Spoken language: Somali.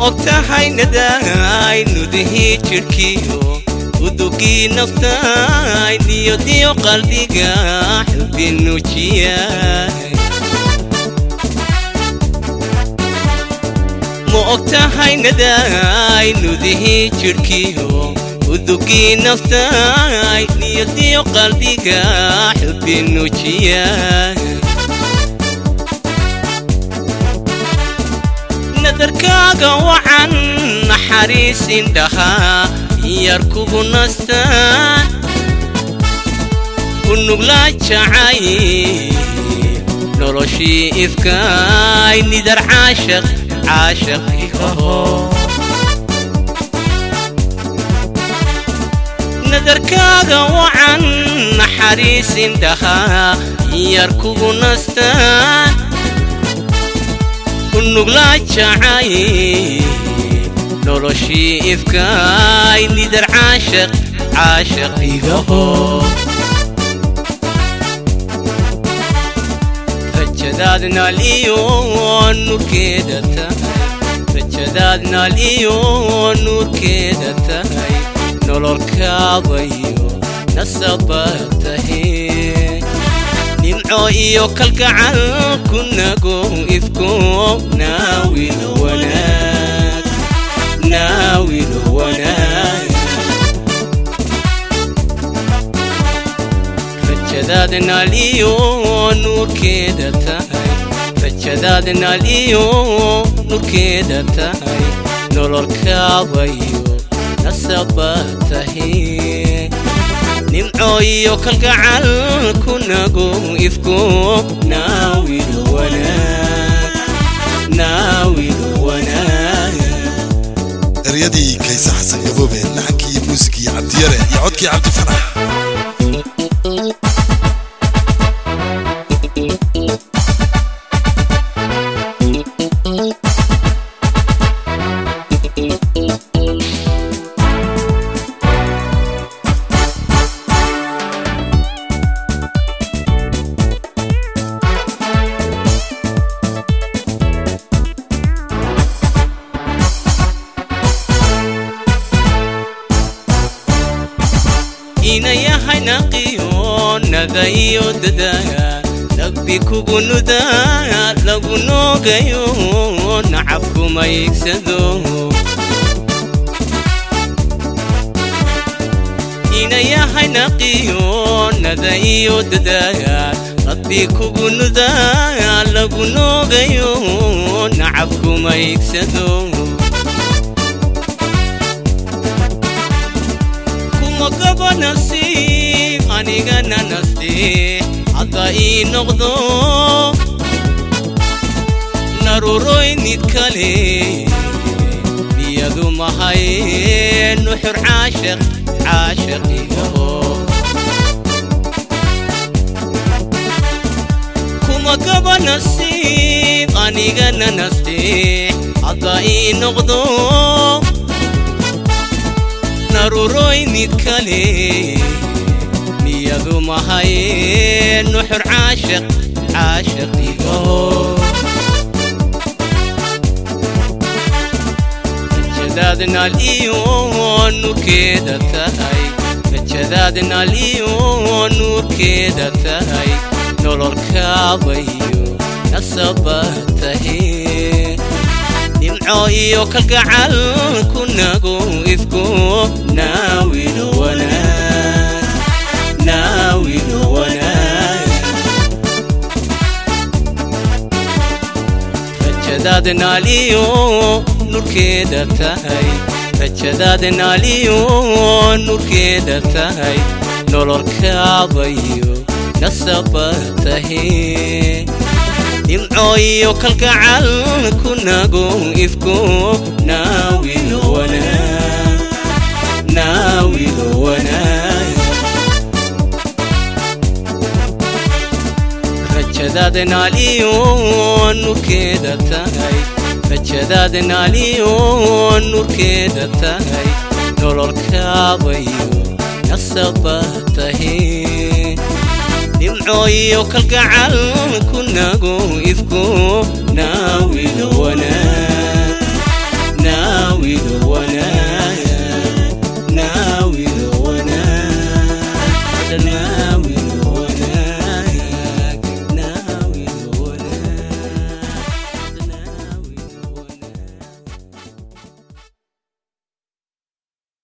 ogtahay nadaay nudihii jidhkiyo udugii naftaay niyadiyo qalbiga xubbi nuujiyay ma ogtahay nadaay nudihii jidhkiyo udugii naftaay niyadiyo qalbiga xubbi nuujiyay nadarkaaga wacan naxariis indhahaa yar kugu nastaan ku nuglaa jacay noloshii ifkaay nidar caashaq caashaq igaho nadarkaaga wacan naxariis indhahaa yar kugu nastaan kunuglaa jacay noloshii ifkaay nidar caashaq caashaq igaho rajadaad naal iyo nuurkeeda tahay rajadaad naal iyo nuurkeeda tahay nololkaadayo nasabad tahay nimco iyo kalgacal kunago ifko naawil wanaag naawil wanaag rajadaad naal iyo nuurkeeda tahay rajadaad naal iyo nuurkeeda tahay nololkaadayo nasabad tahay nimco iyo kalgacal kunago ifko naawil wanaag naawil wanaag eryadii kayse xasan gaboobe laxankii muusikii cabdiyare iyo codkii cabdi farax inayahay naqiyo nadayo dadaa nagbi kugu nudaa lagu noogayo nacab kuma iigsado inayahay naqiyo nadayo dadaa nagbi kugu nudaa lagu noogayo nacab kuma iigsado magaba nasiib anigana nasteex hadda ii noqdo naruroynid kale biyadu mahay nuxur caashaq caashaqigaho kumagaba nasiib anigana nasteex hadda ii noqdo naruroynid kale niyadu mahay nuxur caashaq caashaqigaho rajadaad naal iyo nuurkeeda tahay rajadaad naal iyo nuurkeeda tahay nololkaadayo nasabad tahay nimco iyo kalgacal kunago ifko naawil wanaag naawil wanaag rajadaad naal iyo nuurkeeda tahay rajadaad naal iyo nuurkeeda tahay nololkaadayo nasabad tahay nimco iyo kalgacal kunago ifko naawil wanaag naawil wanaag rajadaad naal iyo nuurkeeda tahay rajadaad naal iyo nuurkeeda tahay nololkaadayo nasabad tahay nimco iyo kalgacal kunago ifko naawil wanaag